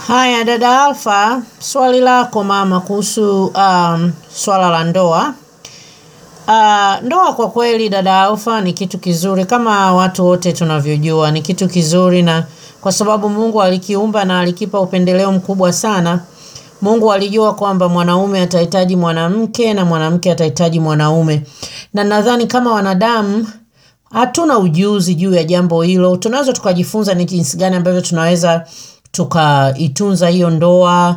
Haya dada Alfa, swali lako mama kuhusu um, swala la ndoa. Uh, ndoa kwa kweli dada Alfa ni kitu kizuri kama watu wote tunavyojua, ni kitu kizuri na kwa sababu Mungu alikiumba na alikipa upendeleo mkubwa sana. Mungu alijua kwamba mwanaume atahitaji mwanamke na mwanamke atahitaji mwanaume, na nadhani kama wanadamu hatuna ujuzi juu ya jambo hilo. Tunaweza tukajifunza ni jinsi gani ambavyo tunaweza tukaitunza hiyo ndoa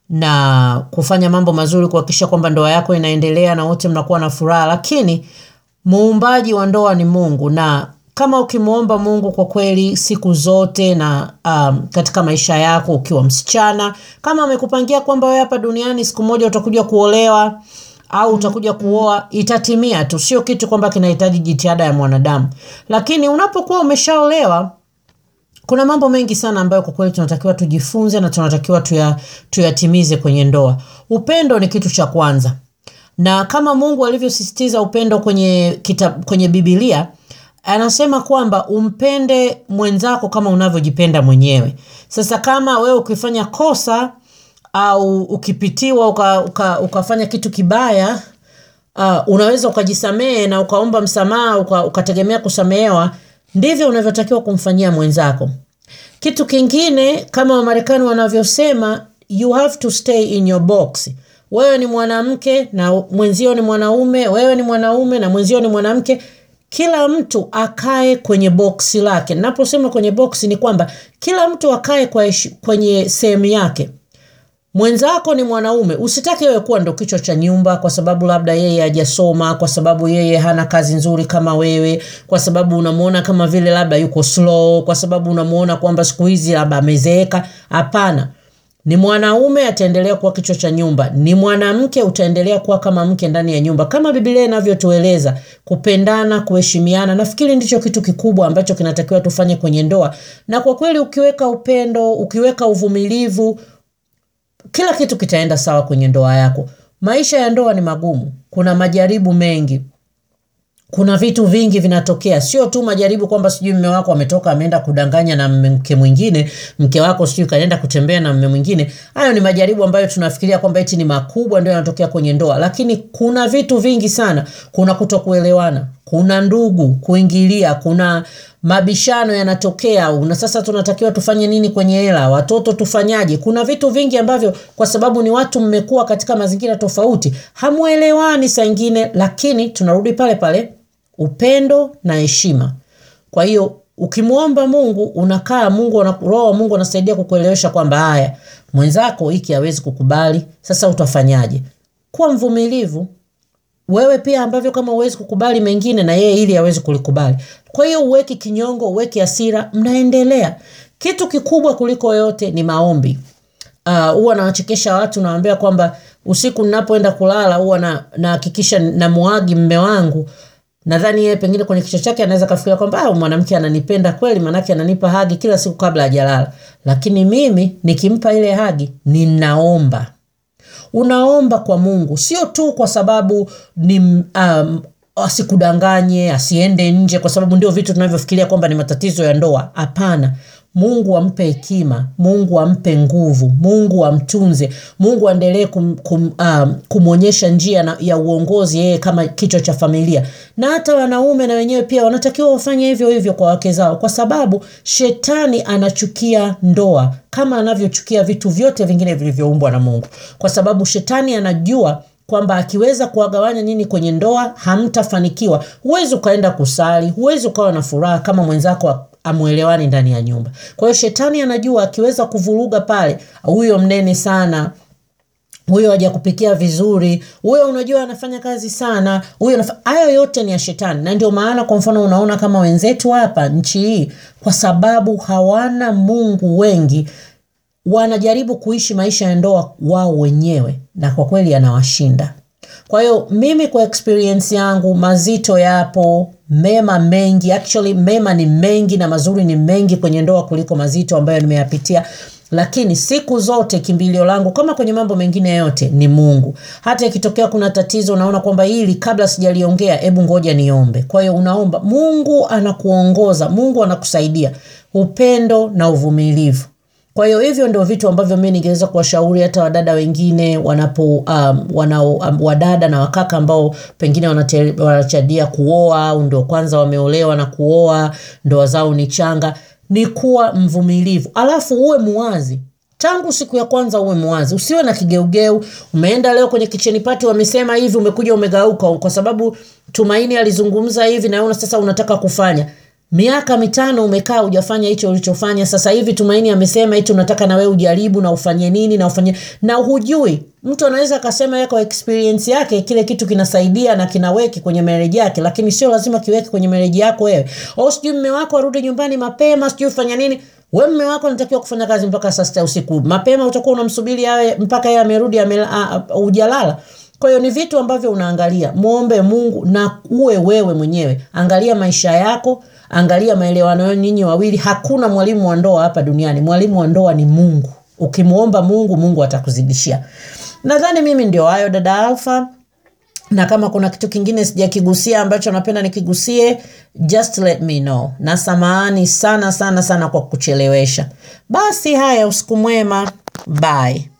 na kufanya mambo mazuri kuhakikisha kwamba ndoa yako inaendelea na wote mnakuwa na furaha, lakini muumbaji wa ndoa ni Mungu, na kama ukimwomba Mungu kwa kweli siku zote na um, katika maisha yako ukiwa msichana, kama amekupangia kwamba wewe hapa duniani siku moja utakuja kuolewa au utakuja kuoa, itatimia tu, sio kitu kwamba kinahitaji jitihada ya mwanadamu. Lakini unapokuwa umeshaolewa kuna mambo mengi sana ambayo kwa kweli tunatakiwa tujifunze na tunatakiwa tuya, tuyatimize kwenye ndoa. Upendo ni kitu cha kwanza, na kama Mungu alivyosisitiza upendo kwenye kitab, kwenye Biblia anasema kwamba umpende mwenzako kama unavyojipenda mwenyewe. Sasa kama wewe ukifanya kosa au ukipitiwa uka, uka, ukafanya kitu kibaya uh, unaweza ukajisamehe na ukaomba msamaha uka, ukategemea kusamehewa ndivyo unavyotakiwa kumfanyia mwenzako. Kitu kingine kama Wamarekani wanavyosema, you have to stay in your box. Wewe ni mwanamke na mwenzio ni mwanaume, wewe ni mwanaume na mwenzio ni mwanamke. Kila mtu akae kwenye boksi lake. Naposema kwenye boksi ni kwamba kila mtu akae kwa kwenye sehemu yake. Mwenzako ni mwanaume, usitake wewe kuwa ndo kichwa cha nyumba, kwa sababu labda yeye hajasoma, kwa sababu yeye hana kazi nzuri kama wewe, kwa sababu unamuona kama vile labda yuko slow, kwa sababu unamuona kwamba siku hizi labda amezeeka. Hapana, ni mwanaume ataendelea kuwa kichwa cha nyumba, ni mwanamke utaendelea kuwa kama mke ndani ya nyumba, kama Biblia inavyotueleza kupendana, kuheshimiana. Nafikiri ndicho kitu kikubwa ambacho kinatakiwa tufanye kwenye ndoa, na kwa kweli ukiweka upendo, ukiweka uvumilivu kila kitu kitaenda sawa kwenye ndoa yako. Maisha ya ndoa ni magumu, kuna majaribu mengi, kuna vitu vingi vinatokea, sio tu majaribu kwamba sijui mme wako ametoka ameenda kudanganya na mke mwingine, mke wako sijui kaenda kutembea na mme mwingine. Hayo ni majaribu ambayo tunafikiria kwamba eti ni makubwa, ndio yanatokea kwenye ndoa, lakini kuna vitu vingi sana. Kuna kutokuelewana, kuna ndugu kuingilia, kuna mabishano yanatokea, na sasa tunatakiwa tufanye nini kwenye hela, watoto tufanyaje? Kuna vitu vingi ambavyo kwa sababu ni watu mmekuwa katika mazingira tofauti, hamuelewani saa ingine, lakini tunarudi pale pale, upendo na heshima. Kwa hiyo ukimwomba Mungu unakaa, Mungu roho wa Mungu anasaidia kukuelewesha kwamba haya, mwenzako hiki hawezi kukubali, sasa utafanyaje? Kuwa mvumilivu wewe pia ambavyo kama huwezi kukubali mengine na yeye ili awezi kulikubali. Kwa hiyo uweki kinyongo, uweki hasira, mnaendelea. Kitu kikubwa kuliko yote ni maombi. Huwa uh, nawachekesha watu, nawaambia kwamba usiku ninapoenda kulala huwa nahakikisha na namuagi mme wangu. Nadhani yeye pengine kwenye kichwa chake anaweza kafikiria kwamba ah, mwanamke ananipenda kweli, maanake ananipa hagi kila siku kabla hajalala. Lakini mimi nikimpa ile hagi ninaomba unaomba kwa Mungu, sio tu kwa sababu ni um, asikudanganye, asiende nje, kwa sababu ndio vitu tunavyofikiria kwamba ni matatizo ya ndoa. Hapana, Mungu ampe hekima, Mungu ampe nguvu, Mungu amtunze, Mungu aendelee kum, kum, um, kumwonyesha njia na, ya uongozi yeye kama kichwa cha familia. Na hata wanaume na wenyewe pia wanatakiwa wafanye hivyo hivyo kwa wake zao, kwa sababu shetani anachukia ndoa kama anavyochukia vitu vyote vingine vilivyoumbwa na Mungu, kwa sababu shetani anajua kwamba akiweza kuwagawanya nyinyi kwenye ndoa hamtafanikiwa. Huwezi ukaenda kusali, huwezi ukawa na furaha kama mwenzako amwelewani ndani ya nyumba. Kwa hiyo shetani anajua akiweza kuvuruga pale, huyo mnene sana huyo hajakupikia vizuri, huyo unajua anafanya kazi sana, huyo hayo yote ni ya shetani. Na ndio maana kwa mfano unaona kama wenzetu hapa nchi hii, kwa sababu hawana Mungu, wengi wanajaribu kuishi maisha ya ndoa wao wenyewe, na kwa kweli yanawashinda. Kwa hiyo mimi kwa experience yangu, mazito yapo, mema mengi, actually mema ni mengi na mazuri ni mengi kwenye ndoa kuliko mazito ambayo nimeyapitia lakini siku zote kimbilio langu kama kwenye mambo mengine yote ni Mungu. Hata ikitokea kuna tatizo, unaona kwamba hili kabla sijaliongea, hebu ngoja niombe. Kwa hiyo unaomba, Mungu anakuongoza, Mungu anakusaidia. Upendo na uvumilivu, kwa hiyo hivyo ndio vitu ambavyo mi ningeweza kuwashauri hata wadada wengine wanapo um, wanao um, wadada na wakaka ambao pengine wanate- wanachadia kuoa au ndio kwanza wameolewa na kuoa ndoa zao ni changa ni kuwa mvumilivu alafu uwe muwazi tangu siku ya kwanza uwe mwazi usiwe na kigeugeu umeenda leo kwenye kicheni pati wamesema hivi umekuja umegauka kwa sababu tumaini alizungumza hivi na wewe sasa unataka kufanya miaka mitano umekaa hujafanya hicho ulichofanya sasa hivi tumaini amesema hicho unataka na wewe ujaribu na ufanye nini na ufanye na hujui mtu anaweza akasema yeye kwa experience yake kile kitu kinasaidia na kinaweki kwenye marriage yake lakini sio lazima kiweke kwenye marriage yako wewe au sijui mme wako arudi nyumbani mapema sijui ufanya nini we mme wako anatakiwa kufanya kazi mpaka saa sita usiku mapema utakuwa unamsubiri awe mpaka yeye amerudi ame, a- a- hujalala kwa hiyo ni vitu ambavyo unaangalia mwombe mungu na uwe wewe mwenyewe angalia maisha yako angalia maelewano yenu nyinyi wawili hakuna mwalimu wa ndoa hapa duniani mwalimu wa ndoa ni mungu ukimwomba mungu mungu atakuzidishia nadhani mimi ndio hayo dada alfa na kama kuna kitu kingine sijakigusia ambacho napenda nikigusie just let me know na samahani sana sana sana kwa kuchelewesha basi haya usiku mwema bye